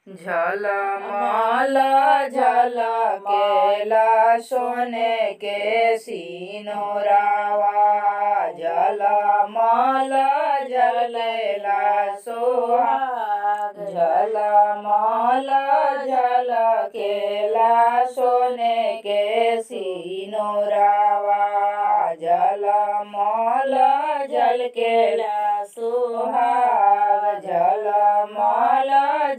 झलमल झलकेला सोने के सिनोरावा झलमल झलेला सोहाग झलमल झलकेला सोने के सिनोरावा झलमल झलकेला सोहाग झलमल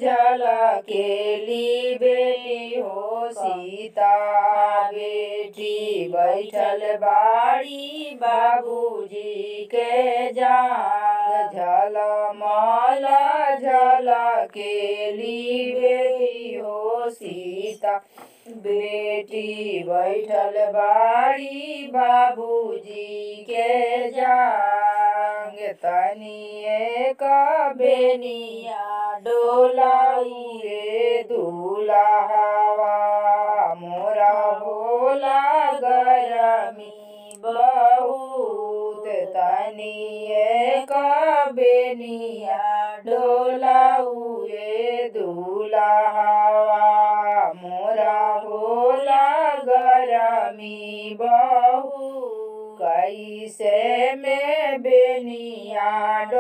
झलकेली बेटी हो सीता बेटी बैठल बाड़ी बाबूजी के जाग झलमल झलकेली बेटी हो सीता बेटी बैठल बाड़ी बाबूजी के जांग तनिए का बेनिया डोलाई रे दूल्हावा मोरा होला गरमी बहुत तनिए का बेनिया डोलाउए दूल्हावा मोरा होला गरमी बहु कैसे में बेनिया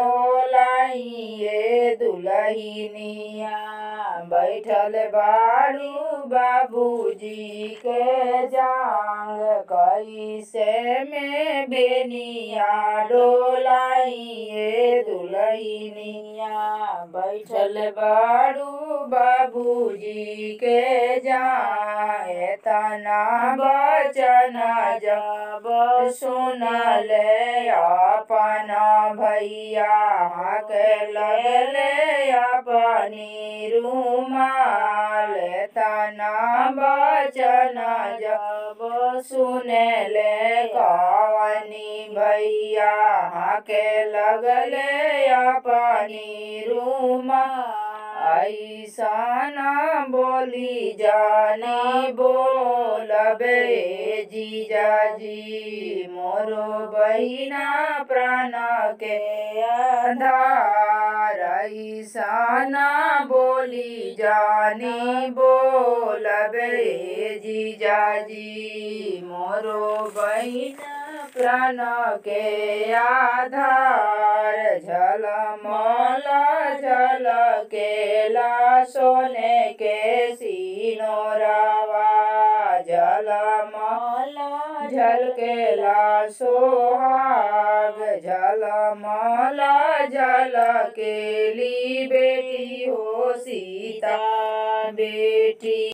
डोलाइए दुलहिनिया बैठल बाड़ू बाबूजी के जांग कैसे में बेनिया डोलाइए दुलहिनिया बैठल बाड़ू बाबूजी के जाए तना बचन जब सुनले अपना भैया के लगले अपनी रुमाल तना बचन जब सुनले कवनी भैया के लगले अपनी रुमाल ऐसा बोली जानी बोलबे जीजाजी मोरो बहिना प्राण के आधार ऐसा बोली जानी बोलबे जीजाजी मोरो बहिना प्राण के आधार झलमल झलकेला सोने के सिनोरावा झलमल झलकेला सोहाग झलमल झलकेली बेटी हो सीता बेटी